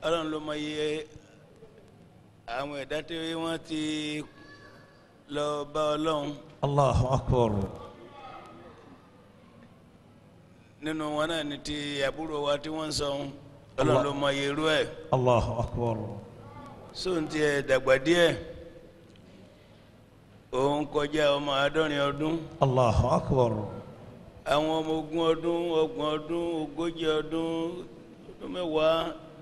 ọlọ́run ló mọ iye àwọn ẹ̀dá tí wọ́n ti lọ bá ọlọ́run Allahu akbar. nínú wọn náà ní ti àbúrò wa tí wọ́n ń sọ ohun ọlọ́run ló mọ iye irú ẹ̀ Allahu akbar. sóun ti ẹ̀ dàgbà díẹ̀ òun kọjá ọmọ àádọ́rin ọdún Allahu akbar. àwọn ọmọ ogún ọdún ọgbọ̀n ọdún ogójì ọdún ọdún mẹ́wàá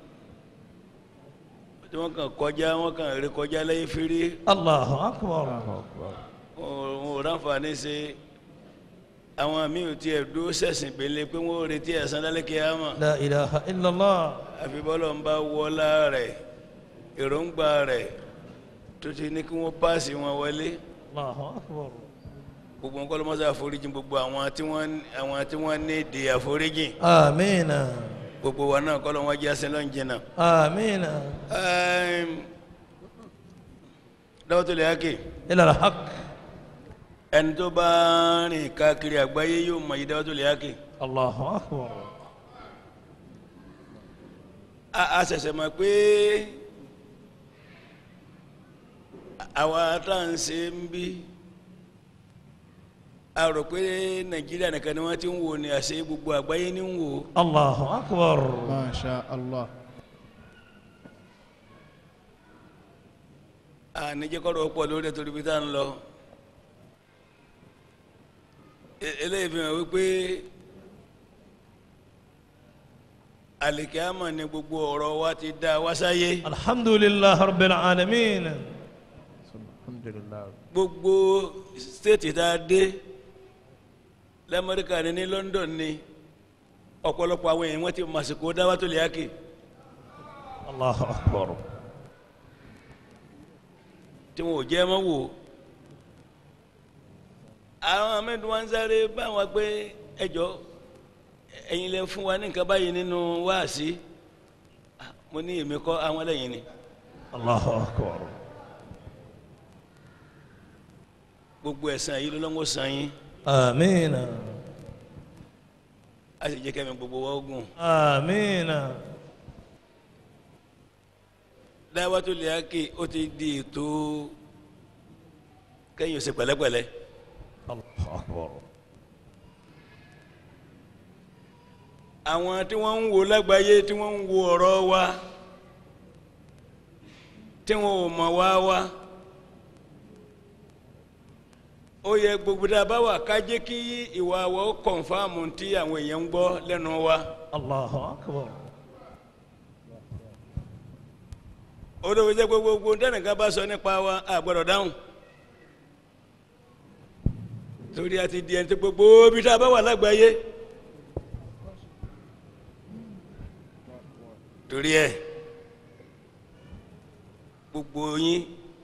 tí wọ́n kàn kọjá wọ́n kàn rí kọjá lẹ́yìn fírí Allahu akbar. wọn ò ráǹfààní ṣe àwọn míì ò tiẹ̀ dúró sẹ̀sìn pélé pé wọ́n ò retí ẹ̀san lálẹ́ kíámà La ilaha illallah. àfi bọ́lọ̀ ń bá wọlá rẹ̀ èròǹgbà rẹ̀ tó ti ní kí wọ́n páàsì wọn wọlé Allahu akbar. gbogbo nǹkan ló mọ́ sí àforíjì gbogbo àwọn tí wọ́n àwọn tí wọ́n ní ìdí àforíjì Amina. gbogbo wa náà kọ́ ló wọ́n jẹ́ sẹ́lọ̀ ń jìnnà. Amina. Dawutul Haqi Ila al-haq. ẹni tó bá rìn káàkiri àgbáyé yóò mọ̀ yí Dawutul Haqi. Allahu akbar. a a ṣẹ̀ṣẹ̀ mọ̀ pé àwa tá à ń ṣe ń bí a rò pé Nàìjíríà nìkan ni wọ́n ti ń wò ní àṣẹ gbogbo àgbáyé ní ń wò. Allahu akbar. ما شاء الله àníjẹ́kọ́rọ̀ pọ̀ lórí ẹ̀tọ́ ibi tá à ń lọ E- eléyìí fi hàn wípé àlìkíámà ni gbogbo ọ̀rọ̀ wa ti dá wá sáyé Alhamdulillah rabbil alamin. الحمد لله gbogbo stéètì tá a dé lamẹ́ríkà ni ní London ni ọ̀pọ̀lọpọ̀ àwọn èèyàn wọ́n ti màsìkò Dawutul Haqi Allahu akbar. tí wọn ò jẹ́ mọ́ wò àwọn amẹ́nu wa ń sáré báwọn pé ẹjọ́ ẹ̀yin lẹ fún wa ní nǹkan báyìí nínú wáàsí Ah, mo ní èmi kọ́ àwọn lẹ́yìn ni Allahu akbar. gbogbo ẹ̀san yìí ló lọ́wọ́ san yín Amina. a sì jẹ́ kẹ́mi gbogbo wa ogun Amina. Dawutul Haqi ó ti di ètò kẹ́yìn ó ṣe pẹ̀lẹ́pẹ̀lẹ́ Allahu akbar. àwọn tí wọ́n ń wo lágbàáyé tí wọ́n ń wo ọ̀rọ̀ wa tí wọ́n ò mọ̀ wá wá ó yẹ gbogbo tá a bá wà ká jẹ́ kí ìwà wa ó kọ̀nfàmù tí àwọn èèyàn ń gbọ́ lẹ́nu wa Allahu akbar. ó dọ̀ jẹ́ pé gbogbo dẹ́nìkan bá sọ nípa wa a gbọ́dọ̀ dáhùn torí a ti di ẹni tó gbogbo bí tá a bá wà lágbàáyé torí ẹ gbogbo yín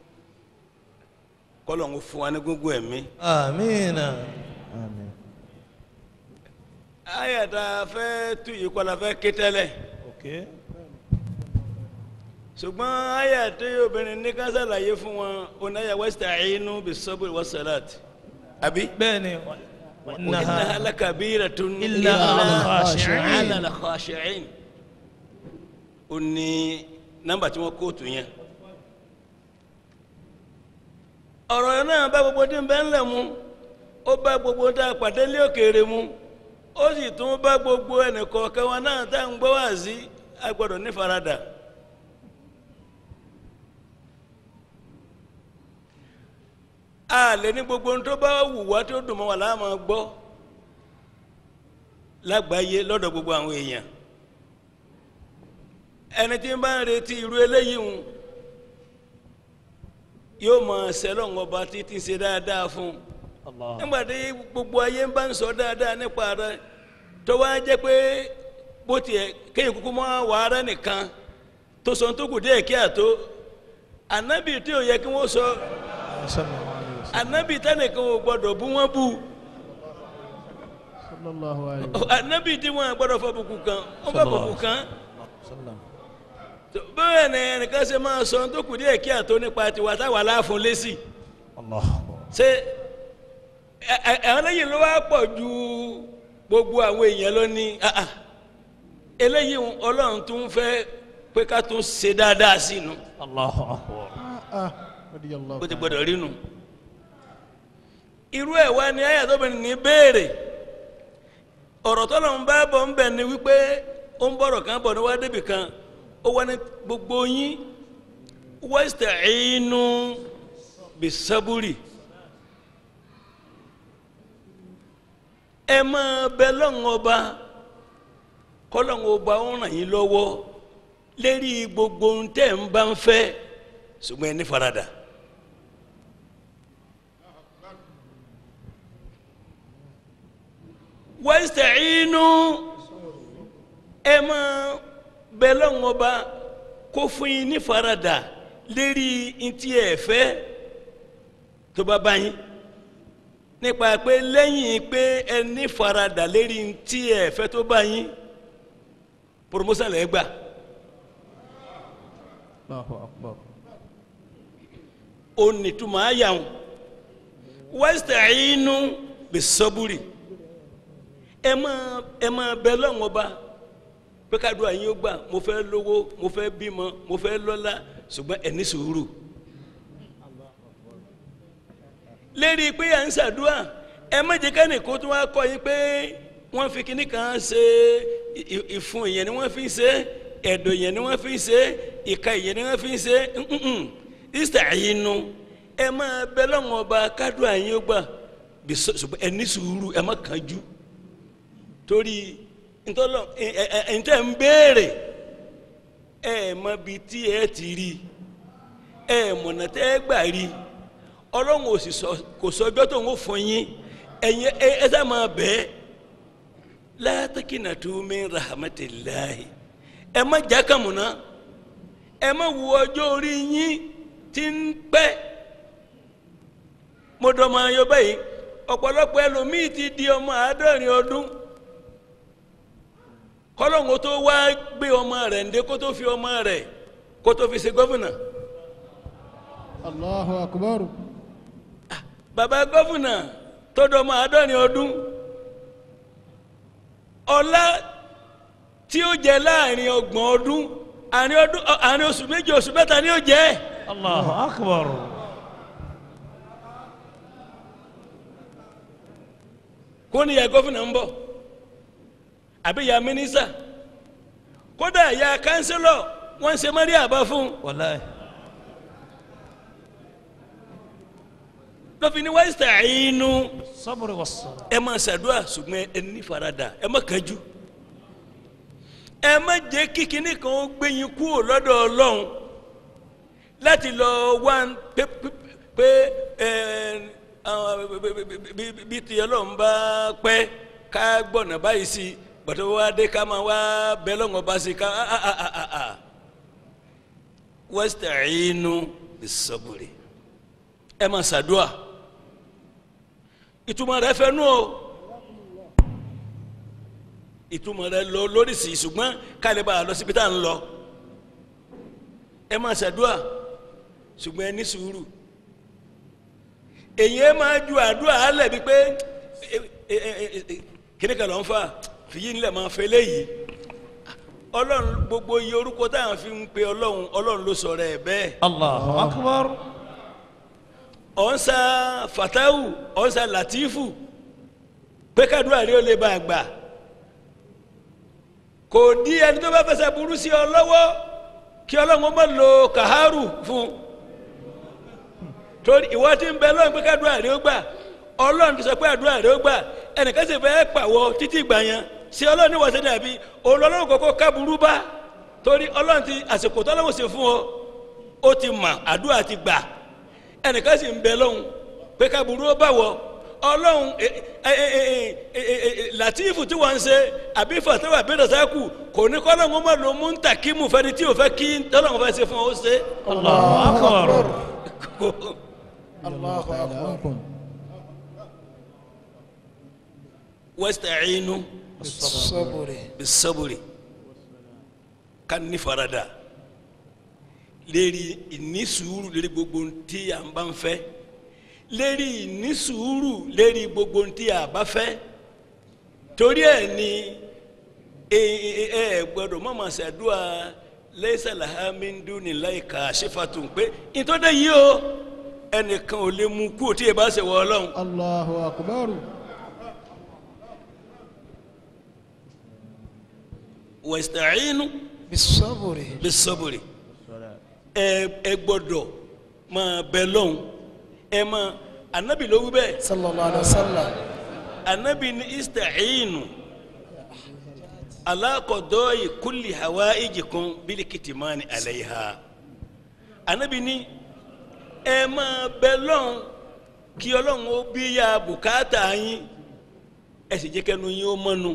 kọ́lọ̀ ń fún wa ní gbogbo ẹ̀mí. Amina. آمين ayàtà fẹ́ tu yìí kọ́ la fẹ́ ké tẹ́lẹ̀ Okay. ṣùgbọ́n ayàtà obìnrin ní ká ṣàlàyé fún wọn onáyà wasta'inu bis-sabri was-salati àbí. bẹ́ẹ̀ni إنها لكبيرة إلا على الخاشعين. على الخاشعين ó ní nọ́mbà tí wọ́n kóòtù yẹn ọ̀rọ̀ náà bá gbogbo tí ń bẹ ńlẹ̀ mu ó bá gbogbo tá a pàdé lé òkèèrè mu ó sì tún bá gbogbo ẹnìkọ̀ọ̀kan wọn náà tá à ń gbọ́ wá sí a gbọ́dọ̀ ní faradà a lè ní gbogbo ohun tó bá wù wá tó dùn mọ́ wa láà máa gbọ́ lágbàáyé lọ́dọ̀ gbogbo àwọn èèyàn ẹni tí ń bá ń retí irú eléyìí ń yóò mọ sẹlọ̀n ọba títí ṣe dáadáa fún un Allah. nígbà tí gbogbo ayé ń bá ń sọ dáadáa nípa rẹ tó wá jẹ́ pé bó tiẹ̀ kéèyàn kúkú mọ́ wàhálà nìkan tó sọ tó kù díẹ̀ kí àtó ànábì tí ò yẹ kí wọ́n sọ صلى الله عليه وسلم ànábì tẹ́nìkan ò gbọ́dọ̀ bú wọ́n bú صلى الله عليه وسلم ànábì tí wọ́n gbọ́dọ̀ fọ bùkù kan wọ́n fọ bùkù kan Sallam. bẹ́ẹ̀ ni ẹnìkan ṣe máa sọ tó kù díẹ̀ kí àtó nípa tiwa táwa láàfún lésì Allah. ṣé ẹ- ẹ- àwọn lẹ́yìn ló wá pọ̀ ju gbogbo àwọn èèyàn lọ ní ah, ah. eléyìí ń- ọlọ́run tún fẹ́ pé ká tún ṣe dáadáa sí inú Allahu akbar. ah radiyallahu bó ti ta'ala. gbọdọ̀ rí nu irú ẹ̀ wá ní ayé àtọ́bìnrin ní béèrè ọ̀rọ̀ tọ́lọ̀ ń bá bọ̀ ń bẹ̀ ni wípé ó ń bọ̀rọ̀ kan bọ̀ ní wá débì kan ó wá ní gbogbo yín wasta'inu bisaburi ẹ máa bẹ lọ́wọ́n ọba kọ́lọ́wọ́n ọba ó ràn yín lọ́wọ́ lérí gbogbo ohun tẹ́ ń bá ń fẹ́ ṣùgbọ́n ẹ ní faradà. wasta'inu ẹ máa bẹ lọ́wọ́n ọba kó fún yín ní faradà lérí ntí ẹ fẹ́ tó bá bá yín nípa pé lẹ́yìn pé ẹ ní faradà lérí ntí ẹ fẹ́ tó bá yín promotion lẹ́ gbà Allahu akbar. ó nìtumọ̀ àyàwó wasta'inu bis-sabri ẹ máa ẹ máa bẹ lọ́wọ́n ọba pé ká dùn àyín ó gbà mo fẹ́ lówó mo fẹ́ bímọ mo fẹ́ lọ́lá ṣùgbọ́n ẹ ní sùúrù lérí pé à ń ṣàdúrà ẹ má jẹ́ kẹ́ni kó tún wá kọ́ yín pé wọ́n fi kíní kan ṣe ì- ì- ìfun ìyẹn ni wọ́n fi ń ṣe ẹ̀dọ̀ ìyẹn ni wọ́n fi ń ṣe ìka ìyẹn ni wọ́n fi ń ṣe nnn ista'inu ẹ máa bẹ lọ́wọ́n ọba ká dùn àyín ó gbà bí sọ- ṣùgbọ́n ẹ ní sùúrù ẹ má kánjú torí ntọ́lọ́ ẹ ẹ ẹ ntẹ́ ń béèrè ẹ mọ bi tí ẹ ti rí ẹ mọ̀nà tẹ́ ẹ gbà rí ọlọ́run ò sì sọ kò sọjọ́ tó ń fún yín ẹ̀yin ẹ ẹ sá máa bẹ́ẹ̀ la takinatu min rahmatillahi ẹ má jákàmùná ẹ má wo ọjọ́ orí yín tí ń pẹ́ mo dọ̀mọ̀ ayọ̀ báyìí ọ̀pọ̀lọpọ̀ ẹlòmíì ti di ọmọ àádọ́rin ọdún kọlọ́ngó tó wá gbé ọmọ rẹ̀ ǹdẹ́ kó tó fi ọmọ rẹ̀ kó tó fi ṣe gọ́fìnà Allahu akbar. bàbá gọ́fìnà tó dọmọ àádọ́rin ọdún ọlá tí ó jẹ láàrin ọgbọ̀n ọdún àárín ọdún àárín oṣù méjì oṣù mẹ́ta ni ó jẹ Allahu akbar. kó ní ìyá gọ́fìnà ń bọ̀ àbí ìyá mínísà kódà ìyá kánsílọ̀ wọ́n ń ṣe mọ́rí àbá fún un. Wallahi. lọ́fi ní wasta'inu Sabri was-salah. ẹ máa ṣàdúrà ṣùgbọ́n ẹ ní faradà ẹ má kánjú ẹ má jẹ́ kí kinní kan ó gbé yín kúrò lọ́dọ̀ ọlọ́run láti lọ wá ń pé pé- pé ẹ àwọn bí- bí- bí- bí ti ọlọ́run bá pẹ́ ká gbọ̀nà báyìí sí gbọ̀dọ̀ wá dé ká máa wá bẹ́ lọ́wọ́ bá sí ká ah, ah, ah, ah, ah. wasta'inu bis-sabri ẹ máa ṣàdúrà ìtumọ̀ rẹ̀ fẹ́ nù o ìtumọ̀ rẹ̀ lọ lóríṣi ṣùgbọ́n kálí bá a lọ síbi tá à ń lọ ẹ máa ṣàdúà ṣùgbọ́n ẹ ní sùúrù èyí ẹ máa ju àdúrà alẹ̀ bíi pé kíni kan ló ń fà fìyí nílẹ̀ máa fẹ́ léyìí ọlọ́run gbogbo iye orúkọ táwọn fi ń pe ọlọ́run ọlọ́run ló sọ̀rọ̀ ẹ̀ bẹ́ẹ̀ Allahu akbar. ọ̀nsa fatawu ọ̀nsa latifu pé kádùá rí ó lè bá a gbà kò di ẹni tó bá fẹsẹ̀ burú sí ọ lọ́wọ́ kí ọlọ́run má lo kàhárù fún torí ìwọ tí ń bẹ lọ́run pé kádùá rí ó gbà ọlọ́run ti sọ pé àdúrà rí ó gbà ẹnìkan sì fẹ́ pàwọ́ títí gbà yẹn sí ọlọ́run ní wọ́sẹ̀ dàbí òun lọ́lọ́run kọ́kọ́ kábùrú bá torí ọlọ́run ti àsìkò tọ́lọ́run sì fún ọ ó ti mà àdúrà ti gbà ẹnìkan sì ń bẹ lọ́hùn pé ká burú ó bá wọ ọlọ́hun ẹ- ẹ- ẹ- ẹ- ẹ- ẹ- ẹ- làtífù tí wọ́n ń ṣe àbí fàtẹ́wà bí rẹ̀sákù kò ní kọ́ lọ́hùn ó má lo mú ń tà kí mu fẹ́ni tí ò fẹ́ kí tọ́lọ́hùn fẹ́ ṣe fún ọ ó ṣe. Allahu akbar. Kò- Allahu akbar. wasta'inu Sabri. bisaburi ká ní farada lérí ìní sùúrù lérí gbogbo ntí à ń bá ń fẹ́ lérí ìní sùúrù lérí gbogbo ntí à bá fẹ́ torí ẹ̀ ni ẹ ẹ ẹ gbọ́dọ̀ má máa ṣàdúrà laysa laha min dunillahi kashifatun pé ìtọ́jú yìí o ẹnìkan ò lè mú kú tí ì bá ṣe wọ ọlọ́run الله أكبر wasta'inu بالصبر bis-sabri ẹ ẹ gbọ́dọ̀ máa bẹ lọ́hùn ẹ máa anabi ló wí bẹ́ẹ̀ صلى الله عليه وسلم anabi ni ista'inu ala qada'i kulli hawaijikum bil kitmani alayha anabi ni ẹ máa bẹ lọ́hùn kí ọlọ́run ó bí ya bùkátà yín ẹ sì jẹ́ kẹ́nu yín ó mọ́nu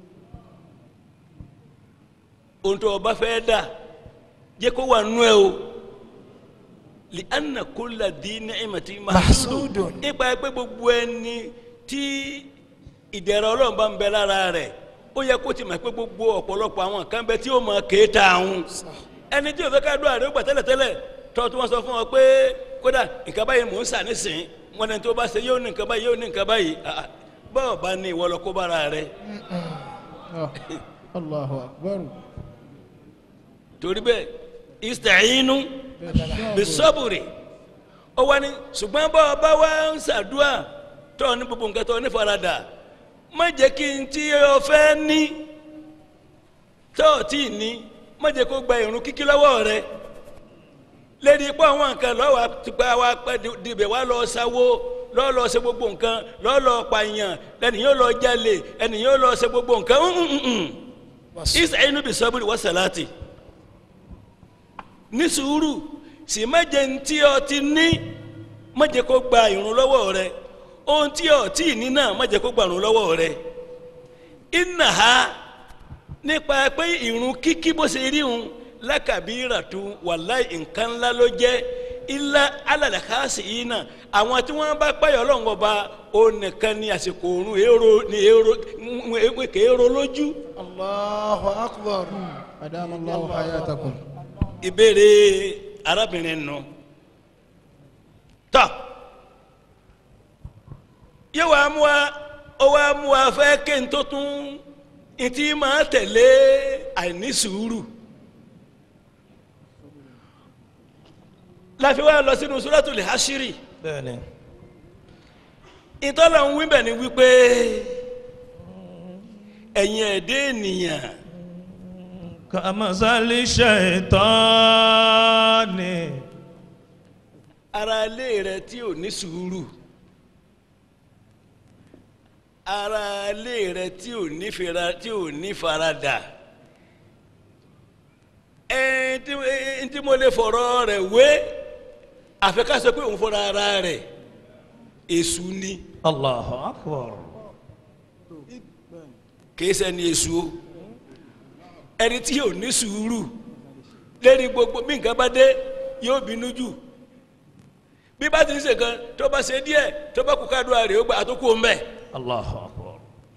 ohun tó o bá fẹ́ dà jẹ́ kó wà nú ẹ o li anna kulla di ni'mati Mahsudun. mahsudun ipa ẹ pé gbogbo ẹni tí ìdẹ̀rẹ̀ ọlọ́run bá ń bẹ lára rẹ̀ ó yẹ kó ti mọ̀ pé gbogbo ọ̀pọ̀lọpọ̀ àwọn kan bẹ tí ó mọ kéèta àwọn ẹni tí o fẹ́ ká dúrà rẹ̀ ó gbà tẹ́lẹ̀tẹ́lẹ̀ tọ́ tí wọ́n sọ fún ọ pé kódà nǹkan báyìí mò ń sà nísìnyí wọn ni tó bá ṣe yóò ní nǹkan báyìí yóò ní nǹkan báyìí Ah, ah. bọ́ọ̀ bá ní ìwọ lọ kó bára rẹ̀ آه. الله أكبر torí bẹ́ẹ̀ ista'inu bisaburi ó wá ní ṣùgbọ́n bá ọba wa ń ṣàdúrà tó ní gbogbo nǹkan tó ní faradà má jẹ́ kí n tí o fẹ́ ní tó o tí ì ní má jẹ́ kó gba ìrun kíkí lọ́wọ́ rẹ lédi pé àwọn nǹkan lọ́wọ́ tipa wa pẹ́ dibẹ̀ wá lọ sáwó lọ́ọ́ lọ ṣe gbogbo nǹkan lọ́ọ́ lọ pààyàn ẹni yóò lọ jalè ẹni yóò lọ ṣe gbogbo nǹkan ista'inu bisaburi wa salati ní sùúrù sì má jẹ́ ntí ọ ti ní má jẹ́ kó gba ìrun lọ́wọ́ rẹ ohun tí ọ tí ì ní náà má jẹ́ kó gba ìrun lọ́wọ́ rẹ iná ha nípa pé ìrun kíkí bó ṣe rí un lákàbíràtú wàláì nǹkan ńlá ló jẹ́ ilá alàlàkàsì yìí náà àwọn tí wọ́n bá pààyàn ọlọ́run ọba ó nìkan ní àsìkò òrùn èrò ní èrò kèèrò lójú الله أكبر أدام الله حياتكم ìbéèrè arábìnrin nù tọ yóò wá mú wa ó wá mú wa fẹ́ ké n tó tún ntí máa tẹ̀lé àìní sùúrù láfi wá lọ sínú suratul hashiri bẹ́ẹ̀ni ìtọ́lọ̀ ń wí bẹ̀ ni wípé ẹ̀yin ẹ̀dẹ́ ènìyàn kàmásálí ṣètọ́ni ara ilé rẹ tí ò ní sùúrù ara ilé rẹ tí ò ní fira tí ò ní faradà ẹ tí ẹ tí mo lè fọ̀rọ̀ rẹ̀ wé àfẹ́kásọ pé òun fọ́ra ara rẹ̀ èṣù ni allahu akbar kìí ṣẹni èṣù o ẹni tí yóò ní sùúrù lérí gbogbo bí nǹkan bá dé yóò bínú jù bí bá ti ń ṣe kan tó bá ṣe díẹ̀ tó bá kú kádùá rẹ̀ ó gba àtúkù mbẹ allahu akbar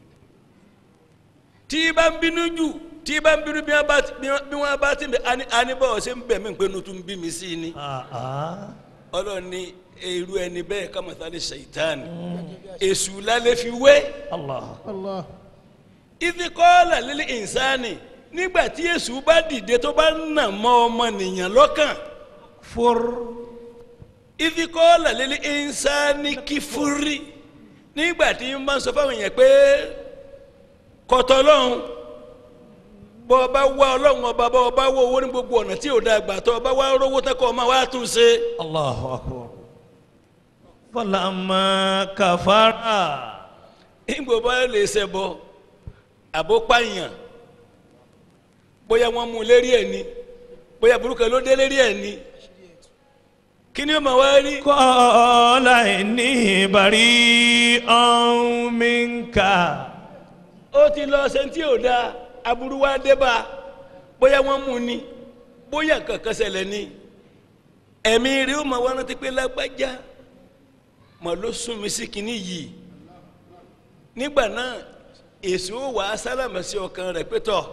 tí bá ń bínú jù tí bá ń bínú bí wọ́n bá bí wọ́n- bí wọ́n bá ti ń bẹ ani- anibọ̀ ṣe ń bẹ̀ mí pé nutu ń bí mi sí ni aa ọlọ́run ní irú ẹni bẹ́ẹ̀ kàmọ́tàlẹ́ ṣèyítàn èṣù lálẹ́ fi wé allah الله ìfikọ́lá lílé ìnsáni nígbà tí èṣù bá dìde tó bá nà mọ́ ọmọnìyàn lọ́kàn fur ìfikọ́lá lílé ìnsáni kífúrí nígbà tí n bá ń sọ fáwọn èèyàn pé kọ̀tọ̀ lọ́hùn bọ́ ọba wá ọlọ́run ọba bọ́ ọba wá owó ní gbogbo ọ̀nà tí ò da gbà tó ọba wá rówó tẹ́kọ̀ ọmọ wa tún ṣe. allahu akbar falama kafara ìgbò bá lè ṣẹbọ àbó pààyàn bóyá wọ́n mú un lérí ẹ̀ ni bóyá burúkú ló dé lérí ẹ̀ ni kí ni ó máa wá rí. kọ́ọ̀lá ní bari ọ̀mìnkà ó ti lọ ṣe tí ò da aburú wa dé bá a bóyá wọ́n mú un ni bóyá kankan ṣẹlẹ̀ ni ẹ̀mí rí ó máa wá rántí pé lágbájá mà ló sún mi sí kinní yìí nígbà náà èso wà á sálámà sí ọkàn rẹ̀ pé tọ̀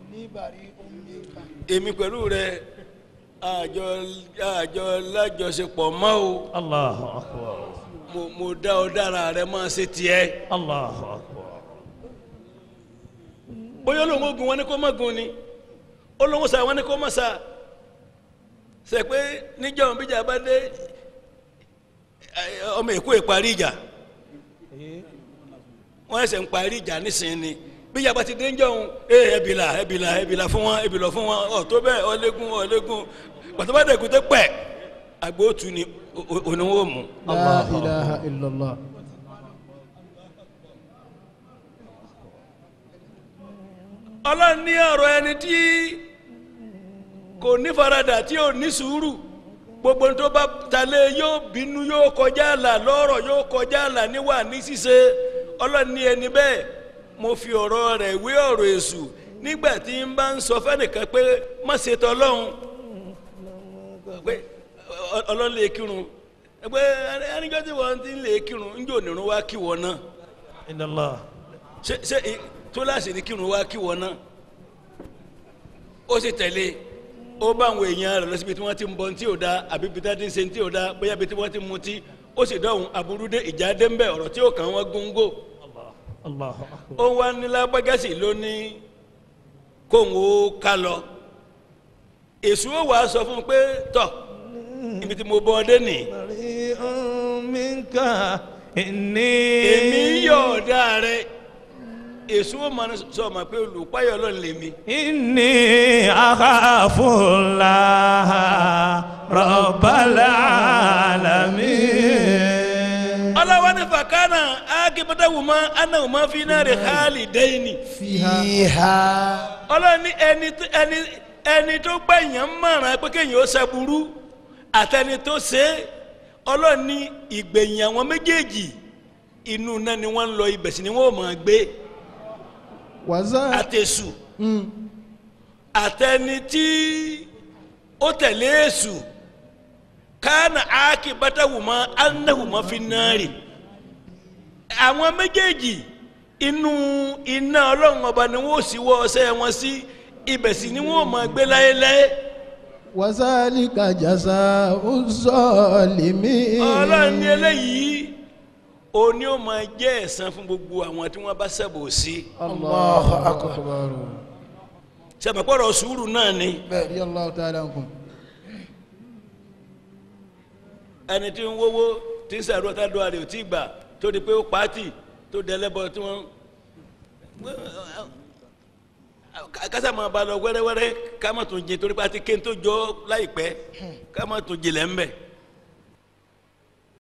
èmi pẹ̀lú rẹ̀ àjọ àjọ lájọṣepọ̀ mọ́ o allahu akbar mo mo dá ọ dára rẹ̀ máa ṣe tiẹ̀ allahu akbar bóyá olóhùn ogun wọn ni kó má gun ni olóhùn sa wọn ni kó mọ̀ sa ṣe pé níjọ́ bíjà bá dé ẹ, ọmọ èkó ìparí ìjà wọ́n ẹsẹ̀ ń parí ìjà nísìnyí ni bíjà bá ti dé níjọ́ òun ẹ ẹbìlà ẹbìlà ẹbìlà fún wọn ẹbìlà fún wọn ọ̀ tó bẹ́ẹ̀ ọlẹ́gùn ọlẹ́gùn pàtó bá dẹ̀kun tó pẹ̀ agbóòtú ni oníwó mú. لا إله إلا الله ọlọ́run ní ọ̀rọ̀ ẹni tí kò ní faradà tí ò ní sùúrù gbogbo tó bá talé yóò bínú yóò kọjá àlà lọ́rọ̀ yóò kọjá àlà níwà ní ṣíṣe ọlọ́run ní ẹni bẹ́ẹ̀ mo fi ọ̀rọ̀ rẹ̀ wé ọ̀rọ̀ èṣù nígbà tí n bá ń sọ fẹ́nìkan pé má ṣe tọ́lọ́hún pé ọ- ọlọ́run lè kírun pé ẹnìjọ́ tí wọ́n ti ń lè kírun ń jò nírun wá kí wọ́n náà إن الله ṣe ṣe ì- túláàsì ní kírun wá kí wọn náà ó sì tẹ̀lé ó bá àwọn èèyàn rẹ̀ lọ síbi tí wọ́n ti ń bọ tí ò da àbí ibi tí wọ́n ti ń ṣe tí ò da bóyá ibi tí wọ́n ti ń mutí ó sì dọ̀hún aburú dé ìjà dé ń bẹ̀ ọ̀rọ̀ tí ó kàn wọ́n góńgó الله أكبر ó wá nílá gbágásì lónìí kóhùn ó ká lọ èṣù ó wàá sọ fún un pé tọ̀ ibi tí mo bọ́ ọ dé nìyí بريء منك إني èmi yọ̀ọ̀dá rẹ̀ èṣù ó máa sọ ma pé olùpáyọ̀ ọlọ́run lèmi. إني أخاف الله رب العالمين ọlọ́wọ́ ní fàkánà ágìbọ́dáwùmá anáwùmá fi náà rẹ̀ hálì dẹ́yìnì. فيها ọlọ́run ní ẹni tó- ẹni ẹni tó gbẹ̀yàn mọ̀ràn pé kéèyàn ó ṣàbùrú àtẹni tó ṣe é ọlọ́run ní ìgbẹ̀yìn àwọn méjèèjì inú náà ni wọ́n ń lọ ibẹ̀ sí ni wọ́n ò máa gbé وزاد àtẹ̀sù àtẹni tí ó tẹ̀lé èṣù kánà ákìbọ́dáwùmá anáwùmá fi náà rè àwọn méjèèjì inú iná ọlọ́run ọba ni wọ́n sì wọ́ ọṣẹ́ wọn sí ibẹ̀ sì ni wọ́n máa gbé láéláé وذلك جزاء الظالمين ọlọ́run ní eléyìí òní ó máa jẹ́ ẹ̀san fún gbogbo àwọn tí wọ́n bá ṣẹ̀bọ̀ sí الله أكبر ṣàmùpọ̀rọ̀ sùúrù náà ni رضي الله تعالى عنكم ẹni tí ń wówó tí ń sàrò tá a dọ̀ àrè ò tí ì gbà tó di pé ó pàtì tó dẹlẹ́bọ tí wọ́n kásá máa ba lọ wẹ́rẹ́wẹ́rẹ́ ká má tún jẹ torí pé a ti ké tó jọ láìpẹ́ ká má tún jìnlẹ̀ ńbẹ̀